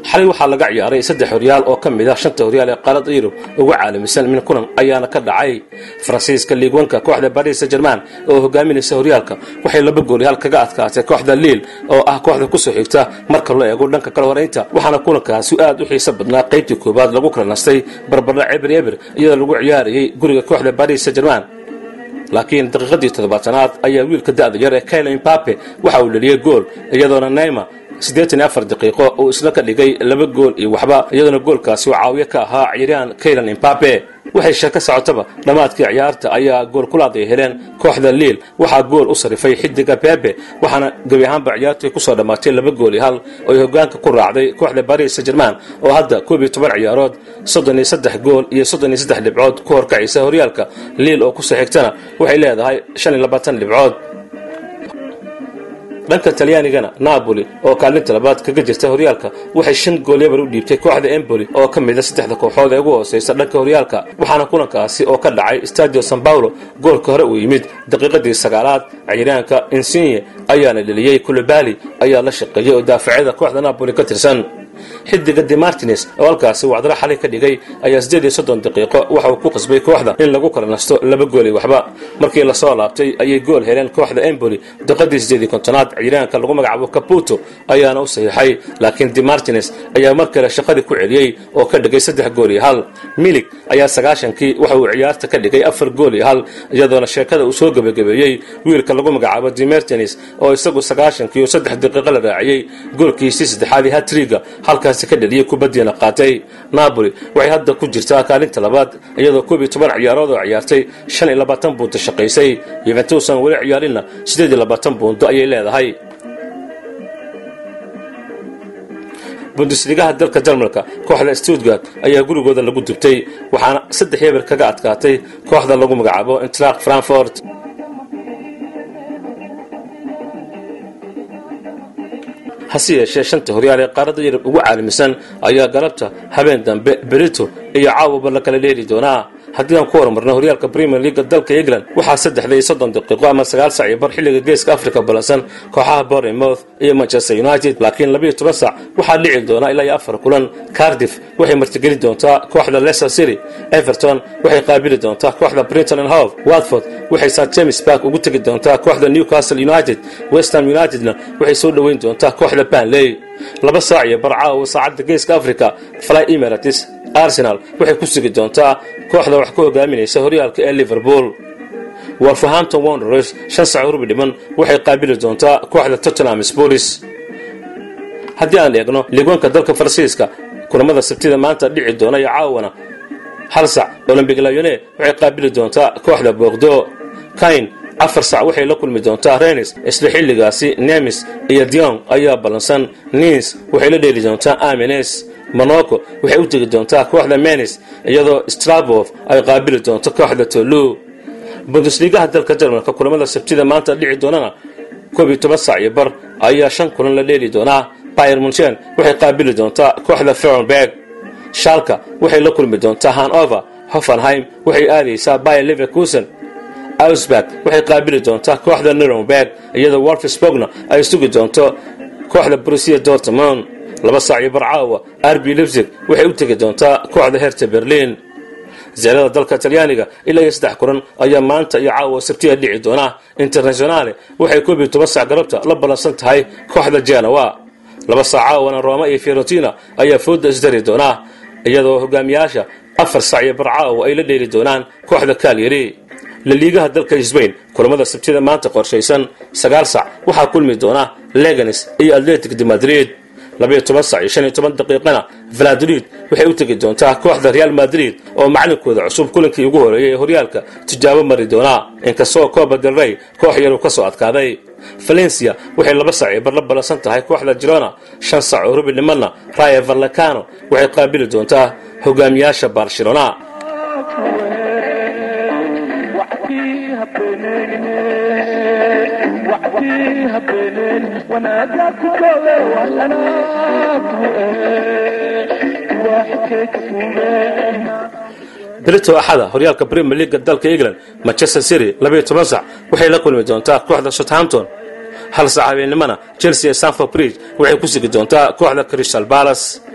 xalay waxaa laga ciyaaray saddex horyaal oo ka mid ah shanta horyaal ee qaaradda yurub ugu caalamisan min kulan ayaana ka dhacay faransiiska liigwanka kooxda baris saint german oo hogaaminaysa horyaalka waxay laba goolyaal kaga adkaatay kooxda liil oo ah kooxda kusoo xigta marka loo eego dhanka kala horeynta waxaana kulankaasi aad u xiiso badnaa qaybtii koowaad lagu kala nastay barbardha eber eber iyadoo lagu ciyaarayay guriga kooxda baris saint german laakiin daqiiqadii toddobaatanaad ayaa wiilka da'da yar ee kaila imbape waxa uu dheliyey gool iyadoona neyma siddeetan iyo afar daqiiqo uu isna ka dhigay laba gool iyo waxba iyadoona goolkaasi uu caawiyo ka ahaa ciyaaryahan kailan imbape waxay sheeko socotaba dhammaadkii ciyaarta ayaa gool kulaad ay heleen kooxda liil waxaa gool u sarifay xidiga bebe waxaana gebi ahaanba ciyaartu ay kusoo dhammaatay laba gool iyo hal oo ay hogaanka ku raacday kooxda baris saint german oo hadda koob iyo toban ciyaarood soddon iyo saddex gool iyo soddon iyo saddex dhibcood ku horkacaysa horyaalka liil oo kusoo xigtana waxay leedahay shan iyo labaatan dhibcood dhanka talyaanigana napoli oo kaalinta labaad kaga jirta horyaalka waxay shan goolyabar u dhiibtay kooxda emboli oo ka mida saddexda kooxood ee ugu hooseysa dhanka horyaalka waxaana kulankaasi oo ka dhacay stadio san paulo goolka hore uu yimid daqiiqadii sagaalaad ciyaaryahanka insigne ayaana dheliyey kulubali ayaa la shaqeeyey oo daafacyada kooxda napoli ka tirsan xidiga de martines oo halkaasi wacdaro xalay ka dhigay ayaa siddeed iyo soddon daqiiqo waxa uu ku qasbay kooxda in lagu kala nasto laba goolay waxba markii lasoo laabtay ayay gool heleen kooxda emboli daqiiqadii siddeed iyo kontonaad ciyaaryahanka lagu magacaabo caputo ayaana u saxiixay laakiin de martines ayaa mar kale shaqadii ku celiyey oo ka dhigay saddex gool iyo hal milig ayaa sagaashankii waxa uu ciyaarta ka dhigay afar gool iyo hal iyadoona sheekada uu soo gebagabeeyey wiilka lagu magacaabo de martines oo isagu sagaashankii oo saddex daqiiqo la raaciyey goolkiisii saddexaadii hatriga halkaasi ka dheliyey kubaddiina qaatay napoli waxay hadda ku jirtaa kaalinta labaad iyadoo koob iyo toban ciyaarood oo ciyaartay shan iyo labaatan buunto shaqaysay yuventusan weli ciyaarinna siddeed iyo labaatan buunto ayay leedahay bundesligaha dalka jarmalka kooxda stuttgart ayaa gurigooda lagu dubtay waxaana saddex yeber kaga adkaatay kooxda lagu magacaabo intraq frankfort hase yeeshee shanta horyaal ee qaaradda yurub ugu caalamisan ayaa galabta habeen dambe berito iyo caawaba la kala dheeli doonaa haddii aan ku horumarno horyaalka premier leaga dalka england waxaa saddexda iyo soddon daqiiqo ama sagaal sac iyo bar xilliga geeska africa ballansan kooxaha bournemouth iyo manchester united laakiin labiiyo toban sac waxaa dhici doonaa ilaa iyo afar kulan cardiff waxay martigeli doontaa kooxda leicester city everton waxay qaabili doontaa kooxda brinton and hove watford waxay st james park ugu tegi doontaa kooxda newcastle united westham unitedna waxay soo dhoweyn doontaa kooxda banley laba saac iyo bar caawa saacadda geeska africa fly emirates arsenal waxay ku sugi doontaa kooxda wax ka hogaaminaysa horyaalka ee liverpool wolverhampton wanderers shan sac rubi dhiman waxay qaabili doontaa kooxda tottenham sports haddii aan eegno liigwanka dalka faransiiska kulamada sabtida maanta dhici doona iyo caawana hal sac olombic layone waxay qaabili doontaa kooxda boogdo kain afar sac waxay la kulmi doontaa renis isla xilligaasi nemis iyo dion ayaa ballansan nins waxay la dheeli doontaa amines monaco waxay u tegi doontaa kooxda menis iyadoo strabov ay qaabili doonto kooxda tolu bundesligaha dalka jarmalka kulamada sabtida maanta dhici doonana koob iyo toban sac iyo bar ayaa shan kulan la dheeli doonaa bayer munchen waxay qaabili doontaa kooxda ferenberg shalka waxay la kulmi doontaa hanover hoffenheim waxay aadaysaa bayer leverkusen ausberg waxay qaabili doontaa kooxda nuremberg iyadoo wolfsburgna ay sugi doonto kooxda brusia dortmund laba saac iyo barcaawa arbi lipsig waxay u tegi doontaa kooxda herta berlin zeelada dalka talyaaniga ilaa iyo saddex kulan ayaa maanta iyo caawa sabtiya dhici doona internationale waxay koob iyo toban sac galabta la ballansan tahay kooxda genoa laba saac caawana roma iyo fiorentina ayaa fooda isdari doonaa iyadoo hogaamiyaasha afar sac iyo barcaawa ay la dheeli doonaan kooxda kalyari laliigaha dalka sbain kulamada sabtida maanta qorshaysan sagaal sac waxaa kulmi doona leganes iyo atletic de madrid labayo toban sac iyo shan iyo toban daqiiqana valadolid waxay u tegi doontaa kooxda real madrid oo macalinkooda cusub kulankii ugu horeeyay ee horyaalka tijaabo mari doonaa inkastoo coba del rey koox yaruu ka soo adkaaday valencia waxay laba sac iyo bar la ballansan tahay kooxda girona shan sac oo rubi dhimanna raya vallecano waxay qaabili doontaa hogaamiyaasha barcelona berito axada horyaalka premier leaga dalka england manchester city labayo toban sac waxay la kulmi doontaa kooxda southampton hal sac habeennimana chelsea ee sanford bridge waxay ku sigi doontaa kooxda crystal balas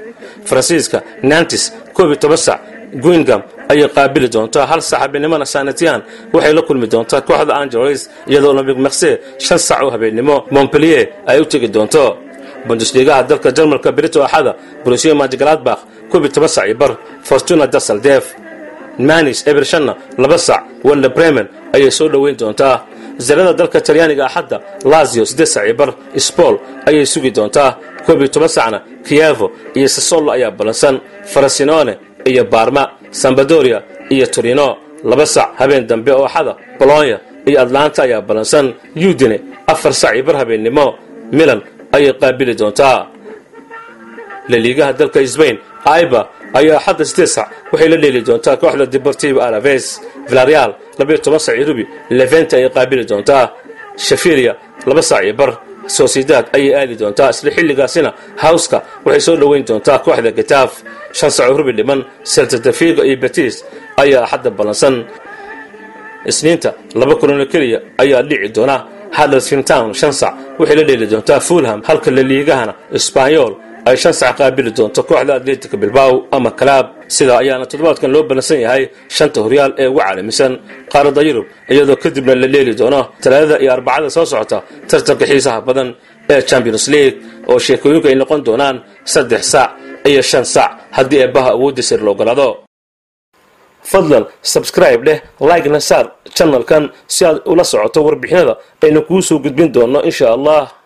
faransiiska nantis koob iyo toban sac guingam ayay qaabili doontaa hal sac habeenimona sanatian waxay la kulmi doontaa kooxda angeles iyadoo olombic marse shan sac oo habeennimo montpellier ay u tegi doonto bundesligaha dalka jarmalka brito axada brusiya manjgaladbakh koob iyo toban sac iyo bar fortuna dasaldeef manis ebershanna laba sac walla bremen ayay soo dhoweyn doontaa zarada dalka talyaaniga axadda lazio siddeed sac iyo bar spol ayay sugi doontaa koob iyo toban sacna kievo iyo sasolo ayaa ballansan farasinone iyo baarma sambadoria iyo torino laba sac habeen dambe oo axada bolonya iyo atlanta ayaa ballansan udine afar sac iyo bar habeennimo milan ayay qaabili doontaa laliigaha dalka sbain aiba ayaa xadda sideed sac waxay la dheeli doontaa kooxda deportivo alaves villareal labaiyo toban sac iyo rubi levente ayay qaabili doontaa shafiria laba sac iyo bar sociedad ayay aadi doontaa isla xilligaasina hawska waxay soo dhoweyn doontaa kooxda getaaf shan sac oo rubi dhiman seltadefigo iyo betis ayaa axadda ballansan isniinta laba kulanoo keliya ayaa dhici doona huddersfield shan sac waxay la dheeli doontaa fulham halka laliigahana sbanyol ay shan sac qaabili doonto kooxda atletica bilbaw ama kalaab sidaa ayaana toddobaadkan loo ballansan yahay shanta horyaal ee ugu caalamisan qaaradda yurub iyadoo kadibna la dheeli doono talaadada iyo arbacada soo socota tartanka xiisaha badan ee champions league oo sheekooyinku ay noqon doonaan saddex sac iyo shan sac haddii eebbaha awoodda sir la ogolaado fadlan sabscribe dheh like-na saar janalkan si aad ula socoto warbixinada aynu kuu soo gudbin doonno insha allah